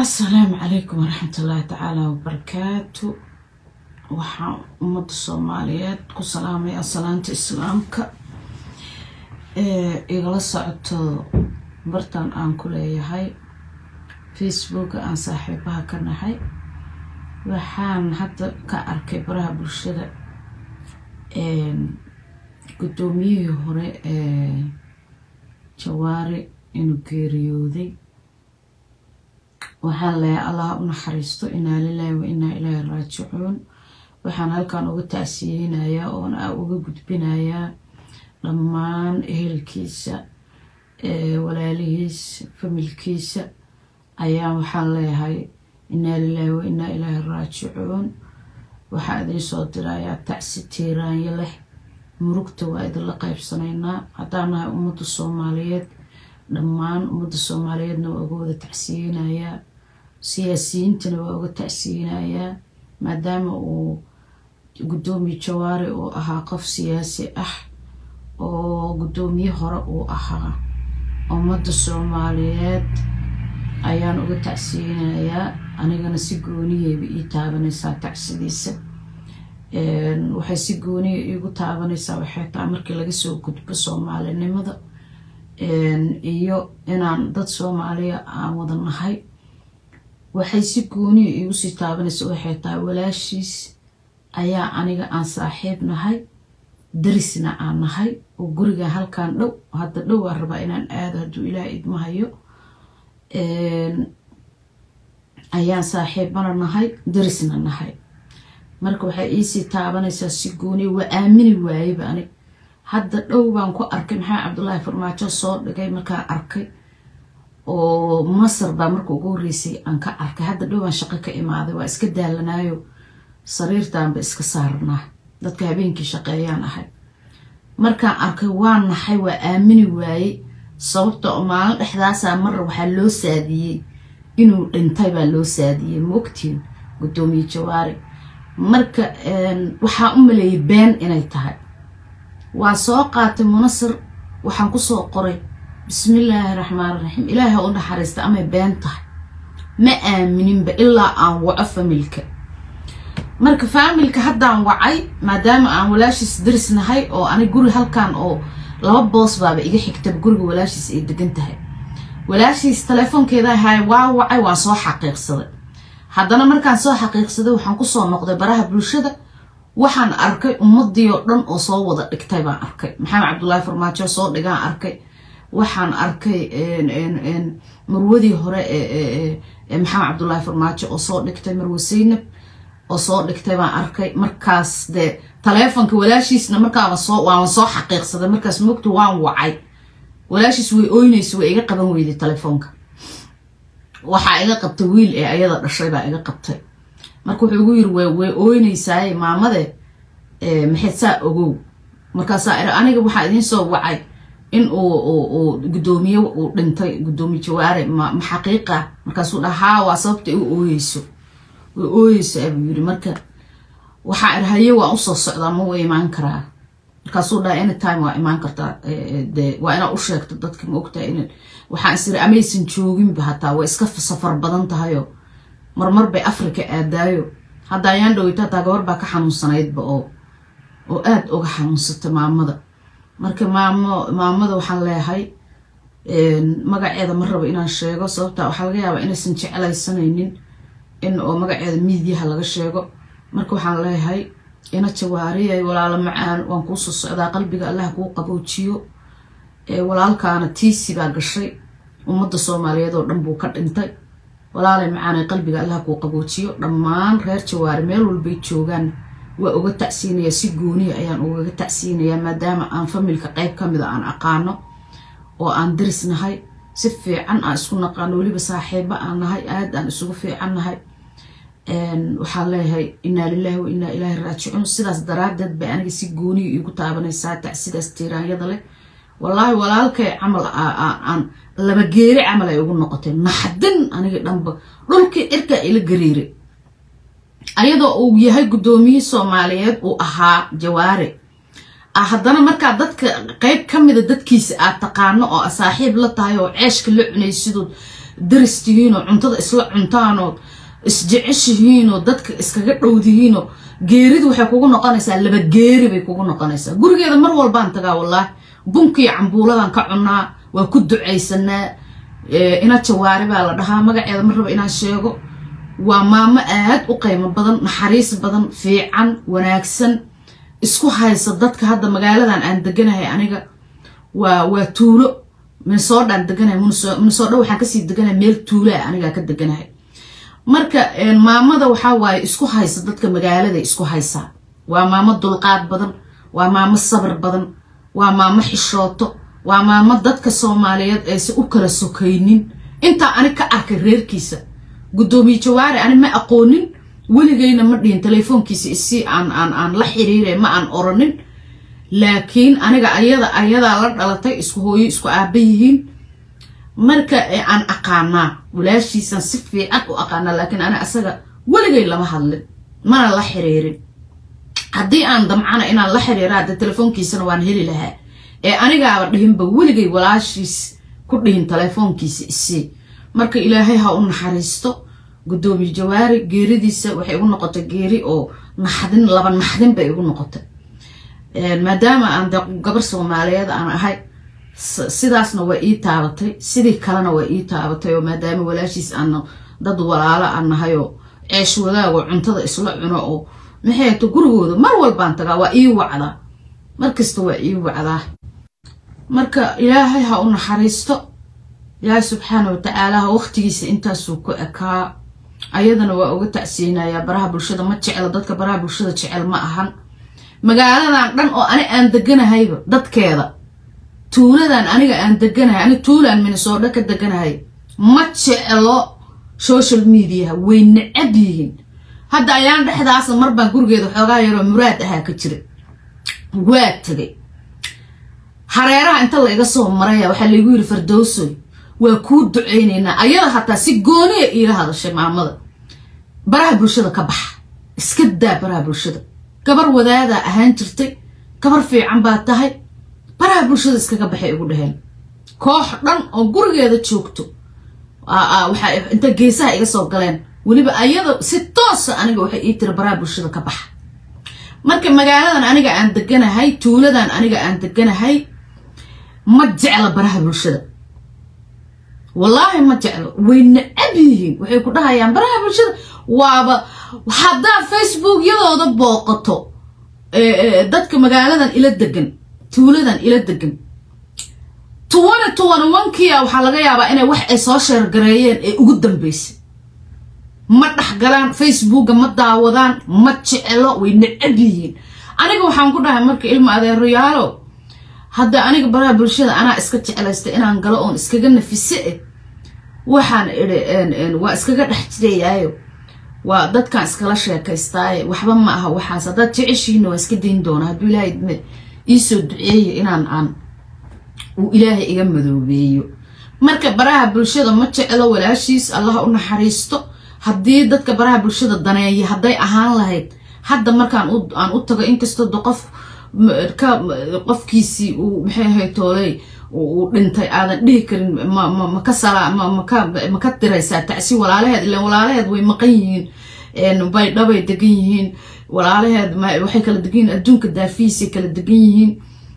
asalaamu calaykum waraxmatullaahi tacaala wabarakaatu waxaan ummadda soomaaliyeed ku salaamaya salaanta islaamka ee igala socoto bartan aan ku leeyahay facebooka aan saaxiibaha ka nahay waxaan hadda ka arkay baraha bulshada guddoomiyihii hore ee jawaari inuu geeriyooday waxaan leeyahay allah u naxariisto inaa lilaahi wa inaa ilaahi raajicuun waxaan halkan uga tacsiyeynayaa oona uga gudbinayaa dhammaan ehelkiisa walaalihiisa familkiisa ayaa waxaan leeyahay inaa lilaahi wa inaa ilaahi raajicuun waxaa idiin soo dirayaa tacsi tiiraanyo leh murugta waa idinla qaybsanaynaa haddaan nahay ummadda soomaaliyeed dhammaan ummadda soomaaliyeedna waa uga wada tacsiyeynayaa siyaasiyiintana waa uga tacsiyeynayaa maadaama uu guddoomiye jawaari uu ahaa qof siyaasi ah oo guddoomiye hore uu ahaa ummadda soomaaliyeed ayaan uga tacsiyeynayaa anigana si gooniyeyba ii taabanaysaa tacsidiisa waxay si gooniya iigu taabanaysaa waxay tahay markii laga soo gudbo soomaalinimada iyo inaan dad soomaaliya aan wada nahay waxay si gooniya iigu sii taabanaysa waxay tahay walaashiis ayaa aniga aan saaxiib nahay darisna aan nahay oo guriga halkan dhow hadda dhow aan rabaa inaan aado hadduu ilaah idmahayo ayaan saaxiibana nahay darisna nahay marka waxay iisii taabanaysaa si gooniya waa aamini waayeba anig hadda dhow baan ku arkay maxamed cabdullaahi farmaajo soo dhigay markaan arkay oo masar baa marka ugu horreysay aan ka arkay hadda dhow baan shaqo ka imaaday waa iska daalanaayo sariirtaanba iska saarnaa dadka habeenkii shaqeeyaan ahay markaan arkay waa naxay waa aamini waayey sababta oo maalin dhexdaasaa marra waxaa loo saadiyey inuu dhintay baa loo saadiyey maogtiin guddoomiye jawaari marka waxaa u maleeyay been inay tahay waa soo qaatay munasir waxaan kusoo qoray bismillaahi raxmaan raxiim ilaahi ha u naxariista amay been tahay ma aamininba ilaa aan waco familka marka faamilka haddaan wacay maadaama aan walaashiis daris nahay oo ani guri halkan oo laba boos baaba iga xigtaba guriga walaashiis ay degan tahay walaashiis teleefoonkeeda ahay waa wacay waan soo xaqiiqsaday haddana markaan soo xaqiiqsaday waxaan kusoo noqday baraha bulshada waxaan arkay ummadii oo dhan oo soo wada dhigtay baan arkay maxamed cabdullaahi farmaajo soo dhigaan arkay waxaan arkay marwadii hore ee maxamed cabdullaahi farmaajo oo soo dhigtay marwe saynab oo soo dhigtay baan arkay markaas dee taleefonka walaashiisna markaaba soo waaban soo xaqiiqsaday markaas mogta waan wacay walaashiis way ooynaysa way iga qaban weyday telefoonka waxaa iga qabtay wiil ee ayada dhashay baa iga qabtay marka wuxuu igu yiri way ooynaysaaye maamade maxayd saa ogow markaasaa iri aniga waxaa idiin soo wacay in uu guddoomiye uu dhintay guddoomiye jawaare ma xaqiiqa markaasuu dhaha haa waa sababta igu ooyeyso way ooyeysaa buu yiri marka waxaa iri haye waan usoo socdaa ma wa imaan karaa markaasuu dhaha anytime waa imaan kartaa de waa inaa u sheegto dadka ma ogtahay in waxaan is iri amaysan jooginba hataa way iska safar badan tahayo marmar bay africa aadaayo hadda ayaan dhoweyta hataa gabar baa ka xanuunsanaydba oo oo aada uga xanuunsatay maamada marka maamo maamada waxaan leeyahay magaceeda ma rabo inaan sheego sababta waxaa laga yaabaa inaysan jeclaysanaynin in oo magaceeda miidyaha laga sheego marka waxaan leeyahay ina jawaariyay walaalo macaan waan kuusoo socdaa qalbiga allah kuu qaboojiyo walaalkaana tiisi baa gashay ummadda soomaaliyeed oo dhan buu ka dhintay walaalay macaanay qalbiga allah kuu qaboojiyo dhammaan reer jawaari meel walbay joogaan waa uga tacsiinayaa si gooniya ayaan ugaga tacsiinayaa maadaama aan familka qeyb ka mida aan aqaano oo aan daris nahay si fiican aan isku naqaano weliba saaxiibo aan nahay aad aan isugu fiican nahay waxaan leeyahay inaa lilaahi wa inaa ilaahi raajicuun sidaas daraadeed bay aniga si gooniya iigu taabanaysaa tacsidaas tiiraanyada leh wallaahi walaalkay camal aan laba geeri camal ay ugu noqotay naxdin aniga dhanba dhulkii cirkaa ila gariiray ayadoo uu yahay guddoomiyihii soomaaliyeed uu ahaa jawaare haddana markaa dadka qeyb ka mida dadkiisa aad taqaano oo saaxiib la tahay oo ceeshka la cunay siduu daris tihiinoo cuntada isla cuntaanoo isjeceshihiinoo dadka iskaga dhowdihiinoo geeridu waxay kugu noqonaysaa laba geeri bay kugu noqonaysaa gurigeeda mar walbaan tagaa wallaahi bunkiiyo cambuuladan ka cunnaa waa ku ducaysanaa ina jawaari baa la dhahaa magaceeda mar raba inaan sheego waa maamo aad u qiimo badan naxariis badan fiican wanaagsan isku haysa dadka hadda magaaladan aan deganahay aniga waa waa tuulo minnesodaan deganahay minnesodha waxaan kasii deganahay meel tuulaa anigaa ka deganahay marka maamada waxaa waaye isku haysa dadka magaalada isku haysaa waa maamo dulqaad badan waa maamo sabir badan waa maamo xishooto waa maamo dadka soomaaliyeed aysan u kala sokaynin intaa anig ka arkay reerkiisa guddoomiye jawaari ani ma aqoonin weligayna ma dhihin telefoonkiisa isii aan aan aan la xiriire ma aan oranin laakiin aniga ayada ayadaa la dhalatay isku hooyo isku aaba yihiin marka aan aqaanaa walaashiisan si fiican u aqaanaa laakiin ani asaga weligay lama hadlin mana la xiriirin haddii aan damcana inaan la xiriira hadda telefoonkiisana waan heli lahaa ee anigaaba dhihinba weligay walaashiis ku dhihin telefoonkiisa isii marka ilaahay ha u naxariisto guddoomiye jawaari geeridiisa waxay igu noqotay geeri oo naxdin laba naxdin bay igu noqotay maadaama aan de gabar soomaaliyeed aan ahay sidaasna waa ii taabatay sidii kalena waa ii taabatay oo maadaama walaashiis aan dad walaalo aan nahay oo ceesh wadaago cuntada isla cuno oo maxay to gurigooda mar walbaan tagaa waa ii wacdaa markasta waa ii wacdaa marka ilaahay ha u naxariisto ilaahay subxaana watacaala waqtigiisa intaasuu ku ekaa ayadana waa uga tacsiyeynayaa baraha bulshada ma jeclo dadka baraha bulshada jecel ma ahan magaaladan dhan oo ani aan deganahayba dadkeeda tuuladan aniga aan deganahay ani tuulaan minnesooda ka deganahay ma jeclo social mediaha way necab yihiin hadda ayaan dhexdaasa mar baan gurigeeda xoogaa yaroo muraad ahaa ka jira waa tegay hareeraha inta la iga soo maraya waxaa laygu yidhi fardowsoy waa kuu ducaynaynaa ayada hataa si gooniya iila hadashay maamada baraha bulshada ka baxa iska daa baraha bulshada gabar wadaadaa ahaan jirtay gabar fiican baa tahay baraha bulshada iskaga baxay igu dhaheen koox dhan oo gurigeeda joogto waxaa inta geesaha iga soo galeen weliba ayada si toosa aniga waxay ii tiri baraha bulshada ka baxa marka magaaladan aniga aan deganahay tuuladan aniga aan deganahay ma jecla baraha bulshada wallaahi ma jeclo way necab yihiin waxay ku dhahayaan baraha bulshada waaba haddaad facebookyadooda booqato dadka magaaladan ila degan tuuladan ila degan tuwane tuwane wankia waxaa laga yaabaa inay wax ay soo sheergareeyeen ee ugu dambeysay ma dhexgalaan facebooka ma daawadaan ma jecelo way necab yihiin aniga waxaan ku dhahay marka ilma adeerayaalo hadda aniga baraha bulshada anaa iska jeclaystay inaan galo oon iskaga nafise eh waxaan idhi waa iskaga dhex jirayaayo waa dadkaan iskala sheekaystaaye waxba ma aha waxaas haddaad jeceshihiina waa iska dayn doonaa hadduu ilaahay dme iisoo duceeyo inaan aan uu ilaahay iga madoobeeyo marka baraha bulshada ma jeclo walaashiis allah u naxariisto haddii dadka baraha bulshada daneeya hadday ahaan lahayd hadda markaan aan u tago inkastoo de qof ka qofkiisii uu maxay ahayd tooley uu dhintay aadan dhihi karin maka sala maka diraysaa tacsi walaalaheed ilan walaalaheed way maqan yihiin bay dhabay degan yihiin walaalaheed waxay kala degan yihiin adduunka daafihiisay kala degan yihiin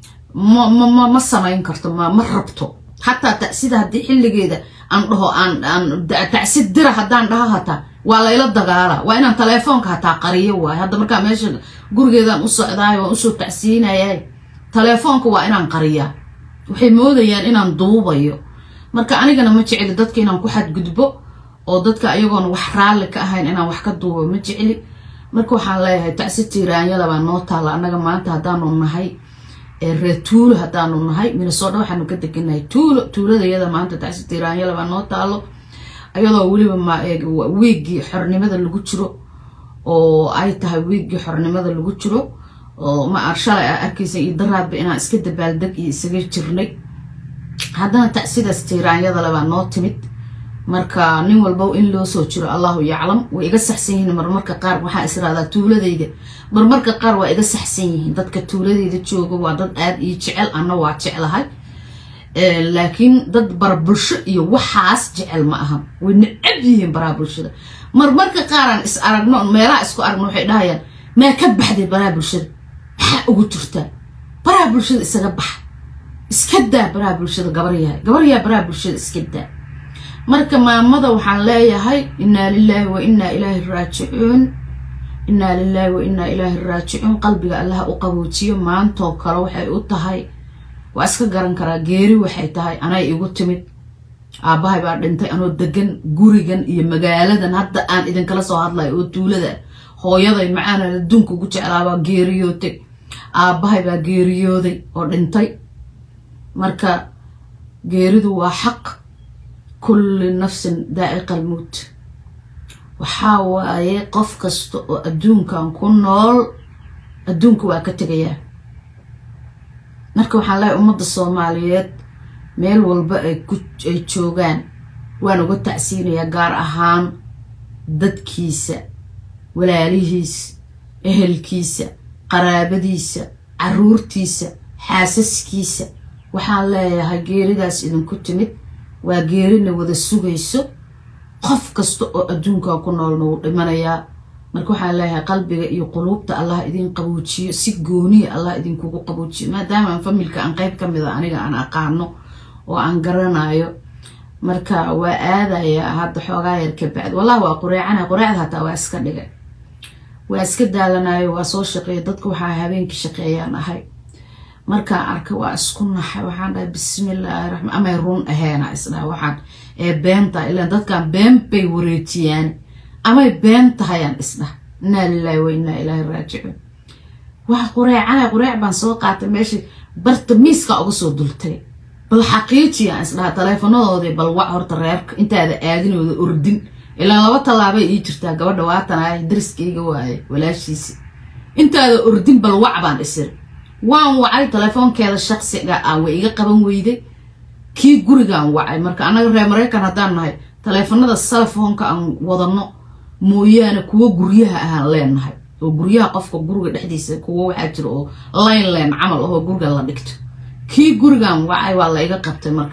ma ma samayn karto ma ma rabto xataa tacsida haddii xilligeeda aan dhaho aan aan tacsi dira haddaan dhaho hataa waa layla dagaala waa inaan teleefoonka hataa qariyo waayo hadda markaa meesha gurigeedaan u socdaayo waan usoo tacsiinayay teleefoonka waa inaan qariyaa waxay moodayaan inaan duubayo marka anigana ma jecli dadka inaan ku xadgudbo oo dadka ayagoona wax raalli ka ahayn inaan wax ka duubo ma jecli marka waxaan leeyahay tacsi tiiraanyada baa noo taalla annaga maanta haddaanu nahay reer tuulo haddaanu nahay minnesooda waxaanu ka deganahay tuulo tuuladayada maanta tacsi tiiraanyada baa noo taallo ayadoo weliba wiiggii xornimada lagu jiro oo ay tahay wiiggii xornimada lagu jiro oo ma ar shalay a arkaysa iyo daraadba inaan iska dabaaldeg iyo isaga jirnay haddana tacsidaas tiiraanyada lebaa noo timid marka nin walbow in loo soo jiro allahu yaclam way iga saxsan yihiin marmarka qaar waxaa israadaa tuuladayda marmarka qaar waa iga saxsan yihiin dadka tuuladayda jooga waa dad aada ii jecel anna waa jeclahay laakiin dad bara bulsho iyo waxaas jecel ma ahan way necab yihiin baraha bulshada marmarka qaaraan is aragno meelaha isku aragno waxay dhahayaan maa ka baxday baraha bulshada maxaa ugu jirtaa baraha bulshada isaga baxa iska daa baraha bulshada gabaryahay gabaryaha baraha bulshada iska daa marka maamada waxaan leeyahay innaa lilaahi wa innaa ilaahi raajicuun innaa lilaahi wa innaa ilaahi raajicuun qalbiga allaha u qaboojiyo maantoo kale waxay u tahay waa iska garan karaa geeri waxay tahay anay igu timid aabbahay baa dhintay anoo degan gurigan iyo magaaladan hadda aan idinkala soo hadlayo oo tuulada hooyaday macaanan adduunka ugu jeclaabaa geeriyootay aabbahay baa geeriyooday oo dhintay marka geeridu waa xaq kulli nafsin daa'iqa almowt waxaa waaye qof kasta oo adduunkan ku nool adduunka waa ka tegayaa marka waxaan leehay ummadda soomaaliyeed meel walba ay joogaan waan uga tacsiinayaa gaar ahaan dadkiisa walaalihiisa ehelkiisa qaraabadiisa caruurtiisa xaasaskiisa waxaan leeyahay geeridaas idinku timid waa geerina wada sugayso qof kasta oo adduunkan ku noolna wuu dhimanayaa marka waxaan leeyahay qalbiga iyo quluubta allah idin qaboojiyo si gooniya allah idinkugu qaboojiyo maadaama aan familka aan qeyb ka mida aniga aan aqaano oo aan garanayo marka waa aadayaa hadda xoogaa yar ka bacdi wallahi waa qureecana qureecda hataa waa iska dhigay waa iska daalanayo waa soo shaqeeya dadka waxaa habeenkii shaqeeyaan ahay markaan arkay waa isku naxay waxaan dhahay bismillaahi raxmaan amay run aheena isdhaha waxaan ee beenta ilaan dadkan been bay wareejiyaan amay been tahayaan isdhaha innaa lilaahi wa innaa ilaahi raajicuun waa qureecana qureec baan soo qaatay meeshii barta miiska uga soo dultay bal xaqiijiyaan isdhaha taleefanadoodii bal wac horta reerka intaada aadinooda ordin ilaa laba tallaabay ii jirtaa gabadha waatan ay dariskayga waaye walaashiisi intaada ordin bal wac baan isiri waan wacay telefoonkeeda shaqsiga ah way iga qaban weyday kii gurigaan wacay marka annaga reer maraykan haddaan nahay taleefanada salafoonka aan wadano mooyaane kuwo guryaha ahaan leenahay oo guryaha qofka guriga dhexdiisa kuwo waxaa jira oo line line camal ahoo guriga la dhigto kii gurigaan wacay waa la iga qabtay marka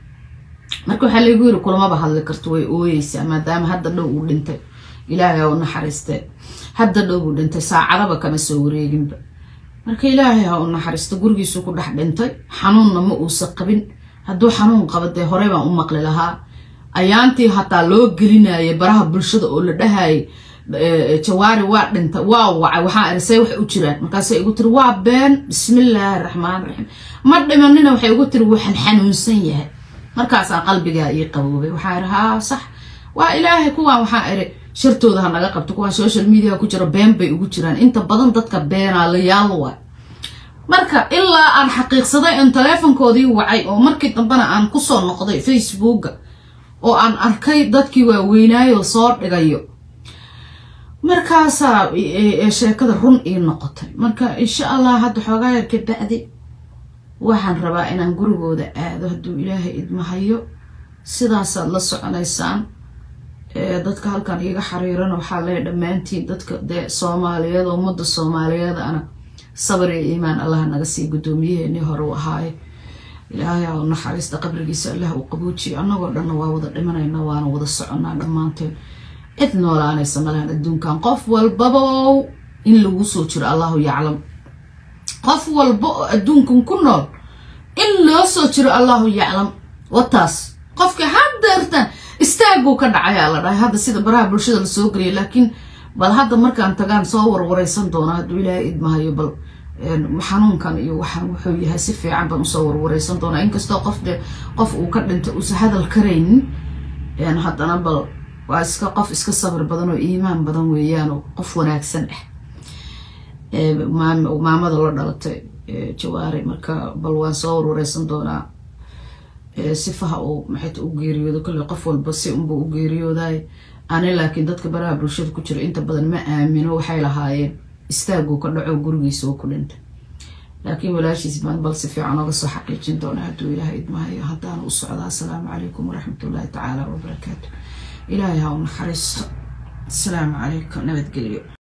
marka waxaa laygu yiri kulamaba hadli karto way ooyeysaa maadaama hadda dhow uu dhintay ilaahay u naxariistee hadda dhow uu dhintay saacadaba kama soo wareeginba marka ilaahay ha u naxariisto gurigiisuu ku dhex dhintay xanuunna ma uusa qabin hadduu xanuun qaba dee horey baan u maqli lahaa ayaantii hataa loo gelinayay baraha bulshada oo la dhahayay jawaari waa dhintay waa wacay waxaa arisay waxay u jiraan markaasay igu tiri waa been bismillaahi raxmaan raxiim ma dhimanina waxay igu tiri waxaan xanuunsan yahay markaasaa qalbigaa ii qaboobay waxaa iri haa sax waa ilaahay kuwaan waxaa iri shartooda ha naga qabto kuwaan social media ku jira been bay ugu jiraan inta badan dadka beenaa la yaalo waay marka ilaa aan xaqiiqsaday in taleefonkoodii wacay oo markii dambena aan kusoo noqday facebooka oo aan arkay dadkii waaweynaayo soo dhigayo markaasaa sheekada run ii noqotay marka insha allah hadda xoogaa yar ka bacdi waxaan rabaa inaan gurigooda aado hadduu ilaahay idmahayo sidaasaad la soconaysaan dadka halkan iiga xariiran waxaa lee dhammaantiin dadka dee soomaaliyeed oo ummadda soomaaliyeed ana sabar iyo iimaan allah naga sii guddoomiyaheennii hore u ahaaye ilaahay ha u naxariista qabrigiisa allah uu qaboojiyo annagoo dhanna waa wada dhimanayna waana wada soconnaa dhammaanteen cid noolaanaysa malahan adduunkan qof walbabow in lagu soo jiro allahu yaclam qof walba oo adduunkan ku nool in loo soo jiro allahu yaclam wataas qofka haddeertan istaaguu ka dhacayaa la dhahay hadda sida baraha bulshada lasoo geliya laakiin bal hadda markaan tagaan soo warwareysan doona hadduu ilaahay idmahayo bal xanuunkan iyo waxaan wuxuu yahay si fiican baan usoo warwareysan doonaa inkastoo qof de qof uu ka dhintay uusa hadal karaynin haddana bal waa iska qof iska sabir badan oo iimaan badan weeyaan oo qof wanaagsan ah maamada la dhalatay jawaari marka bal waan soo warwareysan doonaa sifaha uu maxayta u geeriyoodo kolley qof walba si unba u geeriyooday ani laakiin dadka baraha bulshada ku jira inta badan ma aamino waxay lahaayeen istaaguu ka dhaco gurigiisa oo ku dhintay laakiin walaashiis baan bal si fiican oga soo xaqiijin doona hadduu ilaahay idmahayo haddaana u socdaa asalaamu calaykum waraxmat ullaahi tacaala wabarakaatu ilaahay ha u naxariisto asalaamu calaykum nabadgelyo